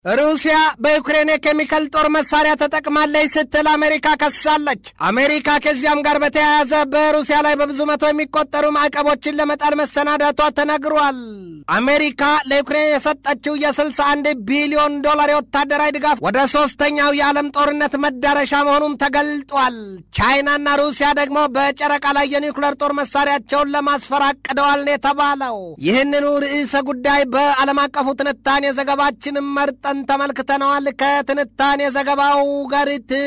ሩሲያ በዩክሬን የኬሚካል ጦር መሳሪያ ተጠቅማለች ስትል አሜሪካ ከሳለች። አሜሪካ ከዚያም ጋር በተያያዘ በሩሲያ ላይ በብዙ መቶ የሚቆጠሩ ማዕቀቦችን ለመጣል መሰናዳቷ ተነግሯል። አሜሪካ ለዩክሬን የሰጠችው የ61 ቢሊዮን ዶላር የወታደራዊ ድጋፍ ወደ ሶስተኛው የዓለም ጦርነት መዳረሻ መሆኑም ተገልጧል። ቻይናና ሩሲያ ደግሞ በጨረቃ ላይ የኒውክለር ጦር መሳሪያቸውን ለማስፈር አቅደዋል ነው የተባለው። ይህንኑ ርዕሰ ጉዳይ በዓለም አቀፉ ትንታኔ ዘገባችንም መርጠ ተመልክተነዋል። ከትንታኔ ዘገባው ጋር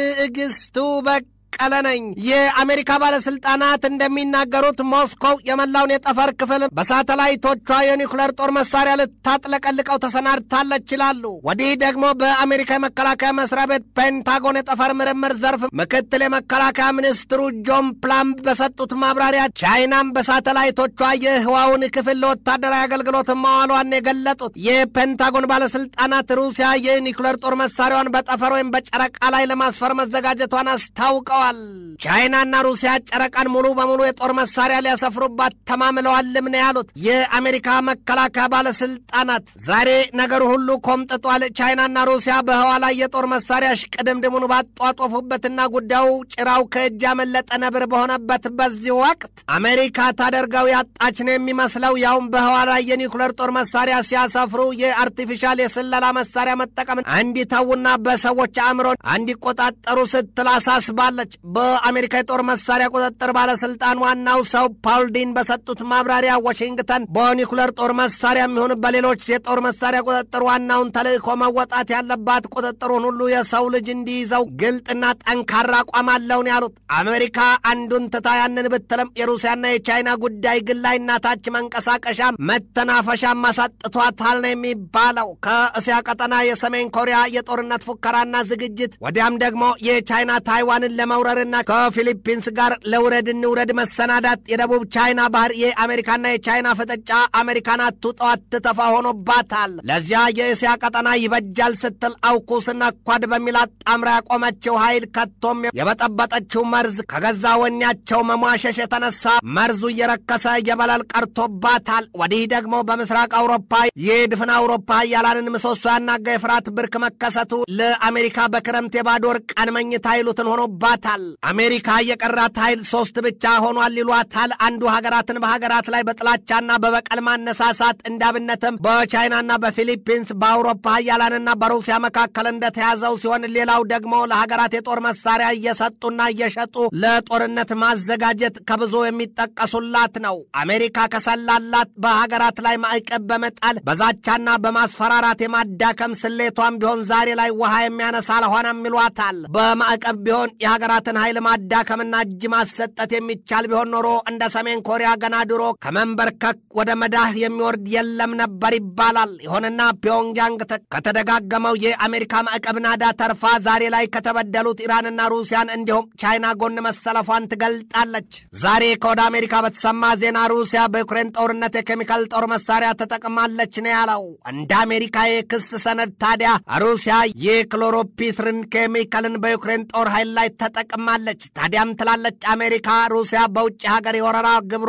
ትዕግስቱ በ ቀለ ነኝ። የአሜሪካ ባለስልጣናት እንደሚናገሩት ሞስኮው የመላውን የጠፈር ክፍል በሳተላይቶቿ የኒውክለር ጦር መሳሪያ ልታጥለቀልቀው ተሰናድታለች ይላሉ። ወዲህ ደግሞ በአሜሪካ የመከላከያ መስሪያ ቤት ፔንታጎን የጠፈር ምርምር ዘርፍ ምክትል የመከላከያ ሚኒስትሩ ጆን ፕላምብ በሰጡት ማብራሪያ ቻይናም በሳተላይቶቿ የህዋውን ክፍል ለወታደራዊ አገልግሎት ማዋሏን የገለጡት የፔንታጎን ባለስልጣናት ሩሲያ የኒውክለር ጦር መሳሪያዋን በጠፈር ወይም በጨረቃ ላይ ለማስፈር መዘጋጀቷን አስታውቀዋል። ቻይናና ሩሲያ ጨረቃን ሙሉ በሙሉ የጦር መሳሪያ ሊያሰፍሩባት ተማምለዋልም ነው ያሉት የአሜሪካ መከላከያ ባለስልጣናት። ዛሬ ነገሩ ሁሉ ኮምጥጧል። ቻይናና ሩሲያ በህዋ ላይ የጦር መሳሪያ ሽቅድምድሙን ባጧጦፉበትና ጉዳዩ ጭራው ከእጅ ያመለጠ ነብር በሆነበት በዚህ ወቅት አሜሪካ ታደርገው ያጣች ነው የሚመስለው። ያውም በህዋ ላይ የኒውክለር ጦር መሳሪያ ሲያሰፍሩ የአርቲፊሻል የስለላ መሳሪያ መጠቀምን እንዲተዉና በሰዎች አእምሮን እንዲቆጣጠሩ ስትል አሳስባለች። በአሜሪካ የጦር መሳሪያ ቁጥጥር ባለስልጣን ዋናው ሰው ፓውል ዲን በሰጡት ማብራሪያ ዋሽንግተን በኒኩለር ጦር መሳሪያ የሚሆን በሌሎች የጦር መሳሪያ ቁጥጥር ዋናውን ተልእኮ መወጣት ያለባት ቁጥጥሩን ሁሉ የሰው ልጅ እንዲይዘው ግልጥና ጠንካራ አቋም አለውን ያሉት አሜሪካ አንዱን ትታ ያንን ብትልም የሩሲያና የቻይና ጉዳይ ግን ላይ እናታች መንቀሳቀሻ መተናፈሻ ማሳጥቷታል ነው የሚባለው። ከእስያ ቀጠና የሰሜን ኮሪያ የጦርነት ፉከራና ዝግጅት ወዲያም ደግሞ የቻይና ታይዋንን ለመውረርና ከፊሊፒንስ ጋር ለውረድ እንውረድ መሰናዳት የደቡብ ቻይና ባህር የአሜሪካና የቻይና ፍጥጫ አሜሪካን አትውጠው አትተፋ ሆኖባታል። ለዚያ የእስያ ቀጠና ይበጃል ስትል አውኩስና ኳድ በሚል አጣምራ ያቆመችው ኃይል ከቶም የበጠበጠችው መርዝ ከገዛ ወኔያቸው መሟሸሽ የተነሳ መርዙ እየረከሰ የበለል ቀርቶባታል። ወዲህ ደግሞ በምስራቅ አውሮፓ የድፍን አውሮፓ ኃያላንን ምሰሶ ያናጋ የፍርሃት ብርክ መከሰቱ ለአሜሪካ በክረምት የባዶ ወር ቀን መኝታ ይሉትን ሆኖባታል። አሜሪካ የቀራት ኃይል ሶስት ብቻ ሆኗል ይሏታል። አንዱ ሀገራትን በሀገራት ላይ በጥላቻና በበቀል ማነሳሳት እንዳብነትም በቻይናና በፊሊፒንስ በአውሮፓ ኃያላንና በሩሲያ መካከል እንደተያዘው ሲሆን ሌላው ደግሞ ለሀገራት የጦር መሳሪያ እየሰጡና እየሸጡ ለጦርነት ማዘጋጀት ከብዙ የሚጠቀሱላት ነው። አሜሪካ ከሰላላት በሀገራት ላይ ማዕቀብ በመጣል በዛቻና በማስፈራራት የማዳከም ስሌቷም ቢሆን ዛሬ ላይ ውሃ የሚያነሳ አልሆነም ይሏታል። በማዕቀብ ቢሆን የሀገራትን ኃይል ማዳከምና እጅ ማሰጠት የሚቻል ቢሆን ኖሮ እንደ ሰሜን ኮሪያ ገና ድሮ ከመንበርከክ ወደ መዳህ የሚወርድ የለም ነበር ይባላል። ይሁንና ፒዮንግያንግ ከተደጋገመው የአሜሪካ ማዕቀብ ናዳ ተርፋ ዛሬ ላይ ከተበደሉት ኢራንና ሩሲያን እንዲሁም ቻይና ጎን መሰለፏን ትገልጣለች። ዛሬ ከወደ አሜሪካ በተሰማ ዜና ሩሲያ በዩክሬን ጦርነት የኬሚካል ጦር መሳሪያ ተጠቅማለች ነው ያለው። እንደ አሜሪካ የክስ ሰነድ ታዲያ ሩሲያ የክሎሮፒስርን ኬሚካልን በዩክሬን ጦር ኃይል ላይ ተጠቅማለች። ታዲያም ትላለች አሜሪካ ሩሲያ በውጭ ሀገር የወረራ ግብሯ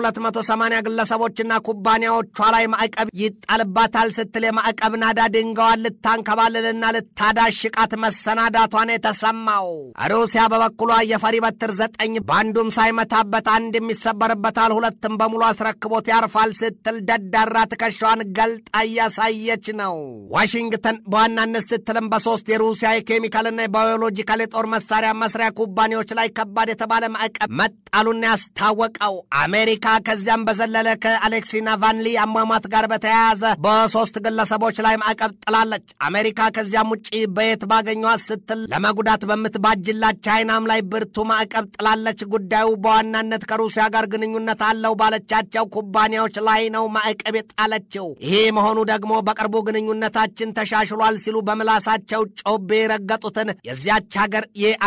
በ280 ግለሰቦችና ኩባንያዎቿ ላይ ማዕቀብ ይጣልባታል ስትል የማዕቀብ ናዳ ድንጋዋን ልታንከባልልና ልታዳሽቃት መሰናዳቷን የተሰማው። ሩሲያ በበኩሏ የፈሪ በትር ዘጠኝ በአንዱም ሳይመታበት አንድ የሚሰበርበታል ሁለትም በሙሉ አስረክቦት ያርፋል ስትል ደዳራ ትከሻዋን ገልጣ እያሳየች ነው። ዋሽንግተን በዋናነት ስትልም በሶስት የሩሲያ የኬሚካልና የባዮሎጂካል የጦር መሳሪያ መስሪያ ኩባንያዎች ላይ ከባድ የተባለ ማዕቀብ መጣሉን ያስታወቀው አሜሪካ ከዚያም በዘለለ ከአሌክሲ ናቫልኒ አሟሟት ጋር በተያያዘ በሶስት ግለሰቦች ላይ ማዕቀብ ጥላለች። አሜሪካ ከዚያም ውጭ በየት ባገኟት ስትል ለመጉዳት በምትባጅላት ቻይናም ላይ ብርቱ ማዕቀብ ጥላለች። ጉዳዩ በዋናነት ከሩሲያ ጋር ግንኙነት አለው ባለቻቸው ኩባንያዎች ላይ ነው ማዕቀብ የጣለችው። ይሄ መሆኑ ደግሞ በቅርቡ ግንኙነታችን ተሻሽሏል ሲሉ በምላሳቸው ጮቤ የረገጡትን የዚያች ሀገር የአሜሪካ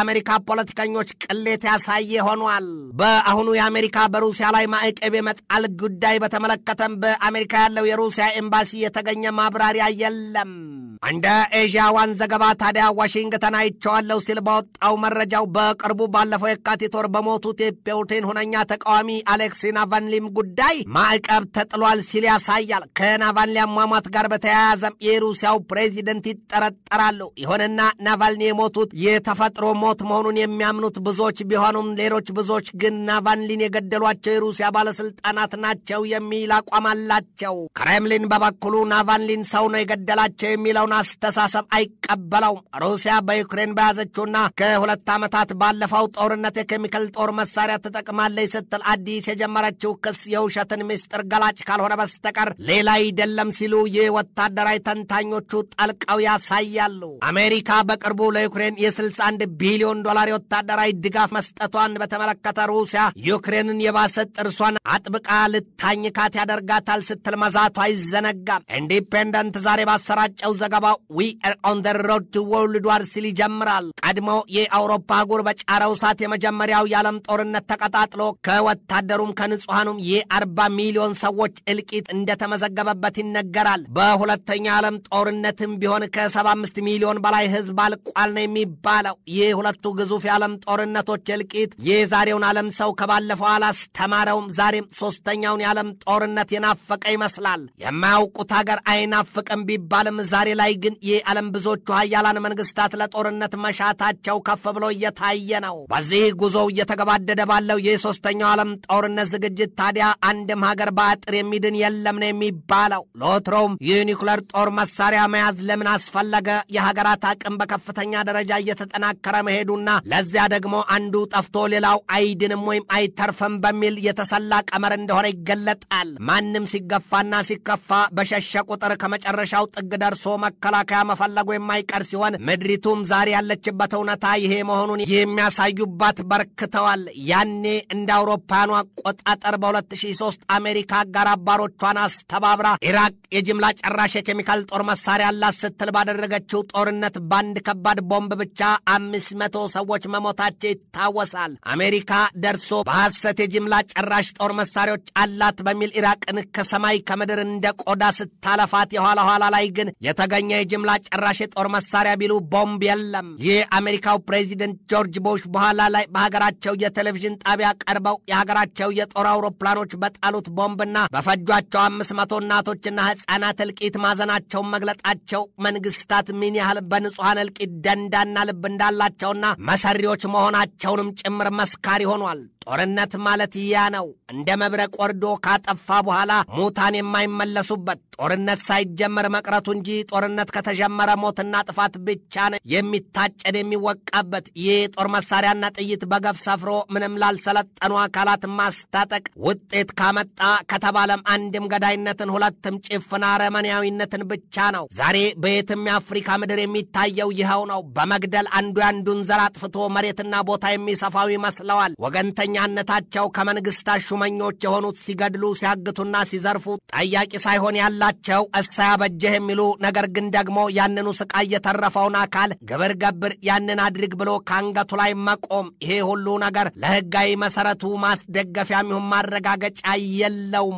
ፖለቲከኞች ቅሌት ያሳየ ሆኗል። በአሁኑ የአሜሪካ በሩሲያ ላይ ማዕቀብ የመጣል ጉዳይ በተመለከተም በአሜሪካ ያለው የሩሲያ ኤምባሲ የተገኘ ማብራሪያ የለም። እንደ ኤዥያ ዋን ዘገባ ታዲያ ዋሽንግተን አይቼዋለሁ ሲል ባወጣው መረጃው በቅርቡ ባለፈው የካቲት ወር በሞቱት የፑቲን ሁነኛ ተቃዋሚ አሌክሲ ናቫልኒም ጉዳይ ማዕቀብ ተጥሏል ሲል ያሳያል። ከናቫልኒ አሟሟት ጋር በተያያዘም የሩሲያው ፕሬዚደንት ይጠረጠራሉ። ይሁንና ናቫልኒ የሞቱት የተፈጥሮ ሞት መሆኑን የሚያምኑት ብዙዎች ቢሆኑም ሌሎች ብዙዎች ግን ናቫልኒን የገደሏቸው የሩሲያ ባለስልጣናት ናቸው የሚል አቋም አላቸው። ክሬምሊን በበኩሉ ናቫልኒን ሰው ነው የገደላቸው የሚለውን አስተሳሰብ አይቀበለውም። ሩሲያ በዩክሬን በያዘችውና ከሁለት ዓመታት ባለፈው ጦርነት የኬሚካል ጦር መሳሪያ ትጠቅማለች ስትል አዲስ የጀመረችው ክስ የውሸትን ምስጢር ገላጭ ካልሆነ በስተቀር ሌላ አይደለም ሲሉ የወታደራዊ ተንታኞቹ ጠልቀው ያሳያሉ። አሜሪካ በቅርቡ ለዩክሬን የ61 ቢሊዮን ዶላር የወታደራዊ ድጋፍ መስጠቷን በተመለከተ ሩሲያ ዩክሬንን የባሰ ጥርሷን አጥብቃ ልታኝካት ያደርጋታል ስትል መዛቷ አይዘነጋም። ኢንዲፔንደንት ዛሬ ባሰራጨው ዘገባ ዊ አር ኦን ደ ሮድ ቱ ወርልድ ዋር ሲል ይጀምራል። ቀድሞ የአውሮፓ አህጉር በጫረው እሳት የመጀመሪያው የዓለም ጦርነት ተቀጣጥሎ ከወታደሩም ከንጹሐኑም የአርባ ሚሊዮን ሰዎች እልቂት እንደተመዘገበበት ይነገራል። በሁለተኛ ዓለም ጦርነትም ቢሆን ከ75 ሚሊዮን በላይ ሕዝብ አልቋል ነው የሚባለው። ይህ ሁለቱ ግዙፍ የዓለም ጦርነቶች እልቂት የዛሬውን ዓለም ሰው ከባለፈው አላስተማረውም። ዛሬም ሶስተኛውን የዓለም ጦርነት የናፈቀ ይመስላል። የማያውቁት ሀገር አይናፍቅም ቢባልም ዛሬ ላይ ግን የዓለም ብዙዎቹ ሀያላን መንግስታት ለጦርነት መሻታቸው ከፍ ብሎ እየታየ ነው። በዚህ ጉዞው እየተገባደደ ባለው የሶስተኛው ዓለም ጦርነት ዝግጅት ታዲያ አንድም ሀገር በአጥር የሚድን የለም ነው የሚባለው። ለወትሮውም የኒኩለር ጦር መሳሪያ መያዝ ለምን አስፈለገ? የሀገራት አቅም በከፍተኛ ደረጃ እየተጠናከረ መሄዱና ለዚያ ደግሞ አንዱ ጠፍቶ ሌላው አይድንም ወይም አይተርፍም በሚል የተሰላ ቀመር እንደሆነ ይገለጣል። ማንም ሲገፋና ሲከፋ በሸሸ ቁጥር ከመጨረሻው ጥግ ደርሶ መከላከያ መፈለጉ የማይቀር ሲሆን ምድሪቱም ዛሬ ያለችበት እውነታ ይሄ መሆኑን የሚያሳዩባት በርክተዋል። ያኔ እንደ አውሮፓውያኑ አቆጣጠር በ2003 አሜሪካ አጋር አባሮቿን አስተባብራ ኢራቅ የጅምላ ጨራሽ የኬሚካል ጦር መሳሪያ አላት ስትል ባደረገችው ጦርነት በአንድ ከባድ ቦምብ ብቻ አምስት መቶ ሰዎች መሞታቸው ይታወሳል። አሜሪካ ደርሶ በሐሰት የጅምላ ጨራሽ ጦር መሳሪያዎች አላት በሚል ኢራቅን ከሰማይ ከምድር እንደ ቆዳ ስታለፋት የኋላ ኋላ ላይ ግን የተገኘ የጅምላ ጨራሽ የጦር መሳሪያ ቢሉ ቦምብ የለም። ይህ አሜሪካው ፕሬዚደንት ጆርጅ ቡሽ በኋላ ላይ በሀገራቸው የቴሌቪዥን ጣቢያ ቀርበው የሀገራቸው የጦር አውሮፕላኖች በጣሉት ቦምብና በፈጇቸው አምስት መቶ እናቶችና ሕፃናት እልቂት ማዘናቸውን መግለጣቸው መንግስታት ምን ያህል በንጹሐን እልቂት ደንዳና ልብ እንዳላቸውና መሰሪዎች መሆናቸውንም ጭምር መስካሪ ሆኗል። ጦርነት ማለት ያ ነው። እንደ መብረቅ ወርዶ ካጠፋ በኋላ ሙታን የማይመለሱበት ጦርነት ሳይጀመር መቅረቱ እንጂ ጦርነት ከተጀመረ ሞትና ጥፋት ብቻ ነው የሚታጨድ የሚወቃበት። ይህ ጦር መሳሪያና ጥይት በገፍ ሰፍሮ ምንም ላልሰለጠኑ አካላት ማስታጠቅ ውጤት ካመጣ ከተባለም አንድም ገዳይነትን፣ ሁለትም ጭፍን አረመኔያዊነትን ብቻ ነው። ዛሬ በየትም የአፍሪካ ምድር የሚታየው ይኸው ነው። በመግደል አንዱ ያንዱን ዘር አጥፍቶ መሬትና ቦታ የሚሰፋው ይመስለዋል። ወገንተኛነታቸው ከመንግስታት ሹመኞች የሆኑት ሲገድሉ ሲያግቱና ሲዘርፉ ጠያቂ ሳይሆን ያላቸው እሳ ያበጀህ የሚሉ ነገር ግን ደግሞ ያንኑ ስቃይ የተረፈውን አካል ግብር ገብር ያንን አድርግ ብሎ ከአንገቱ ላይ መቆም ይሄ ሁሉ ነገር ለሕጋዊ መሰረቱ ማስደገፊያም ይሁን ማረጋገጫ የለውም።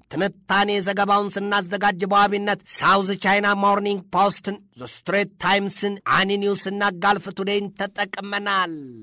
ትንታኔ ዘገባውን ስናዘጋጅ በዋቢነት ሳውዝ ቻይና ሞርኒንግ ፖስትን፣ ስትሬት ታይምስን፣ አኒ ኒውስና ጋልፍ ቱዴይን ተጠቅመናል።